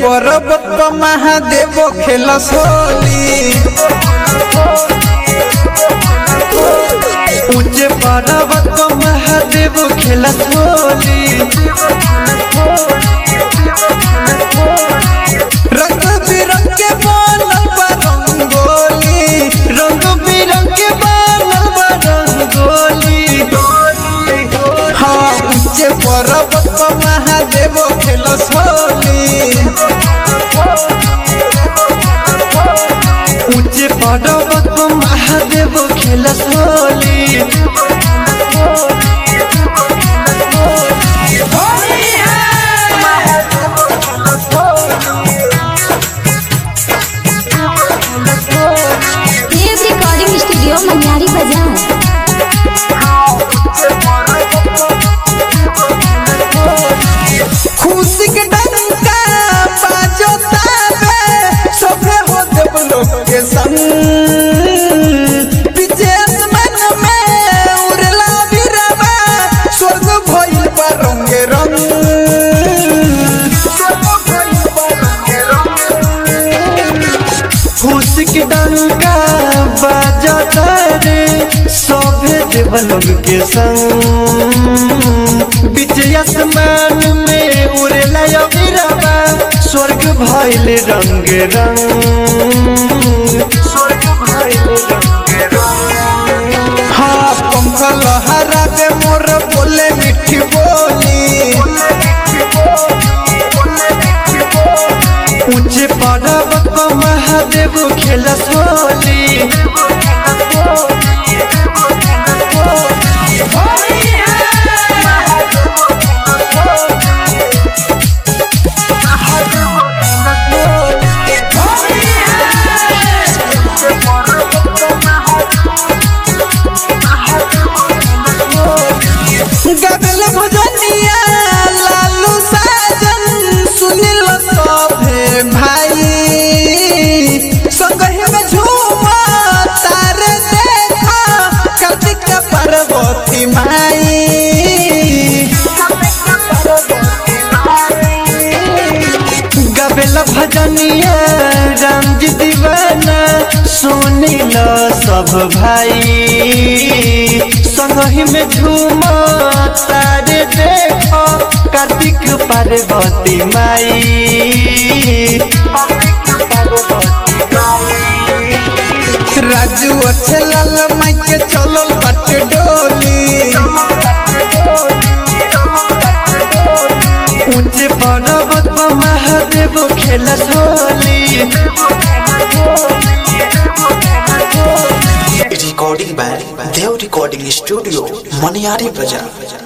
पर्वत पर महादेव खेलस होली ऊंचे पर्वत पर महादेव खेलस होली रंग बिरंग के बनल बा रंगोली रंग बिरंग के बनल बा रंगोली हाँ ऊंचे पर्वत पर महादेव खेलस होली ऊंचे पर्वत पर महादेव खेलस होली देव रिकॉर्डिंग स्टूडियो मनियारी बाजार खुशी के डंका बाजो ताबे सभे हो देव लोग के संग पीछे आसमान में उड़ला बिरवा स्वर्ग भइल बा रंगे रंग स्वर्ग भइल बा रंगे रंग खुशी के डंका बाजो तारे सभे देव लोग के संग बीच आसमान में उड़ेला अबिरवा स्वर्ग भइल रंग रंग स्वर्ग भइल रंग रंग हाँ पंख लहरा दे मोर बोले मिठी बोली ऊंचे पर्वत पर महादेव खेलस होली गगल भजनिया लालू साजन सुनिल सभे भाई संगहि में झूमा तारे देखा कार्तिक पार्वती माई गबेल भजनिया राम जी दीवाना सुनिल सब भाई संगहि में झूमा तारे देखो कार्तिक पार्वती माई राजू अच्छे लाल माई के चलल बाटे डोली ऊंचे पर्वत पर महादेव खेलत Holi recording by Dev Recording Studio, Maniari Bazaar.